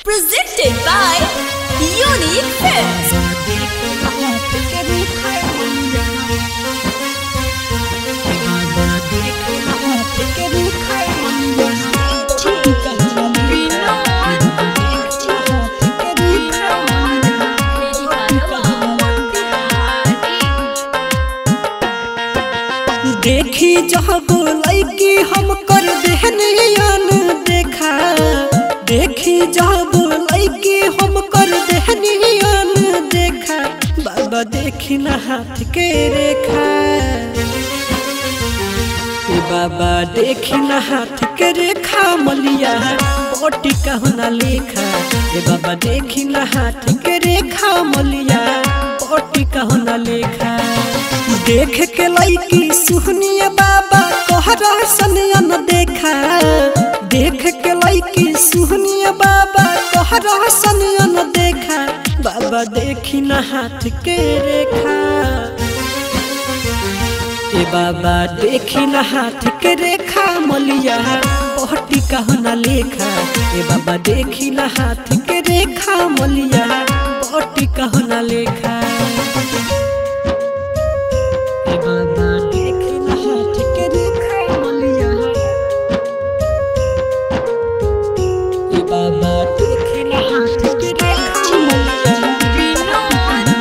Presented by Unique Films. देखी जब लैकी हम कर देहनियन देखा देखी जब लैकी हम कर देहनियन देखा बाबा देखी ना हाथ के रेखा ए बाबा देखी ना हाथ के रेखा मलिया पोटी कहना लेखा ए बाबा देखी ना हाथ के रेखा मलिया पोटी कहना लेखा देख के लैकी सुहनिया बाबा कहरा सनियन देखा देख के लैकी सुहनिया बाबा कहरा सनियन देखा बाबा देखी ना हाथ के रेखा ए बाबा देखी ना हाथ के रेखा मलिया पहटी कहना लेखा ए बाबा देखी ना हाथ के रेखा मलिया पहटी कहना लेखा ए बाबा देखी ना हाथ के रेखा मलिया ए बाबा देखी ना हाथ के रेखा मलिया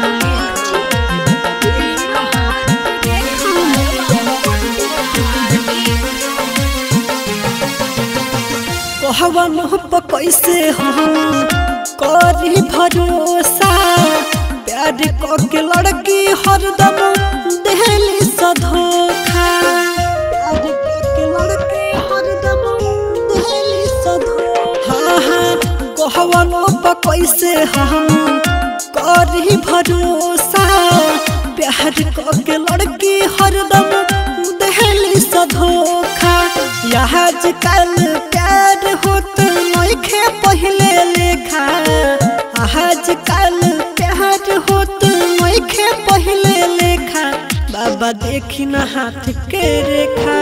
कहवा मुँह पर कैसे हम करी भरोसा प्यार के लड़की हरदम देहली सधोखा प्यार के लड़की हरदम देहली सधोखा हाँ हाँ कहवा मुँह पर कैसे हम करी भरोसा प्यार के लड़की हरदम देहली सधोखा यह आजकल प्यार होत नइखे पहिले लेखा आजकल प्यार होत नइखे पहिले लेखा बाबा देखी ना हाथ के रेखा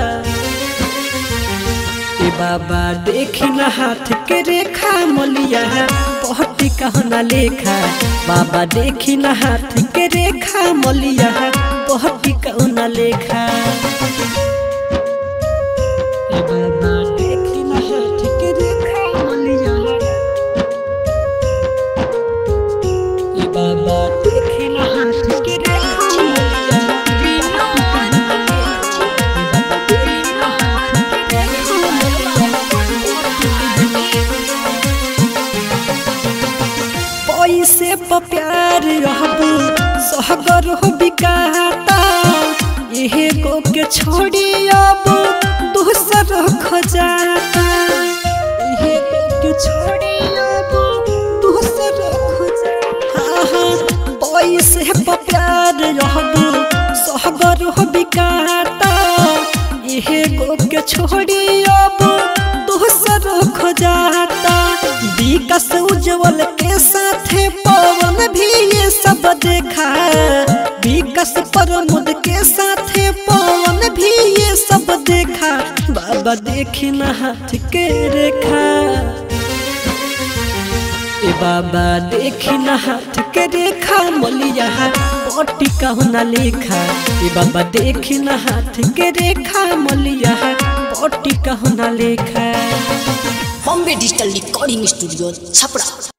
ए बाबा देखी ना हाथ के रेखा मलिया पहटी कहना लेखा बाबा देखी ना हाथ के रेखा मलिया पहटी कहना लेखा ए बाबा देखी ना हाथ के रेखा मलिया ए बाबा देखी ना हाथ के रेखा मलिया ए बाबा देखी ना हाथ के रेखा पैसे पर प्यार रहब सहगर हो बिकाता यहे को के छोड़ी अब दूसर खजाता यहे को के छोड़ी अब दूसर खजाता हाँ हाँ पैसे पर प्यार रहब सहगर हो बिकाता यहे को के छोड़ी अब दूसर खजाता विकास उज्जवल के साथे पवन भी ये सब देखा विकास प्रमोद के साथे पवन भी ये सब देखा बाबा देखी ना हाथ के रेखा ए बाबा देखी ना हाथ के रेखा मलिया पटी कहना लेखा ए बाबा देखी ना हाथ के रेखा मलिया पटी कहना लेखा Bombay Digital Recording Studio, Chapra.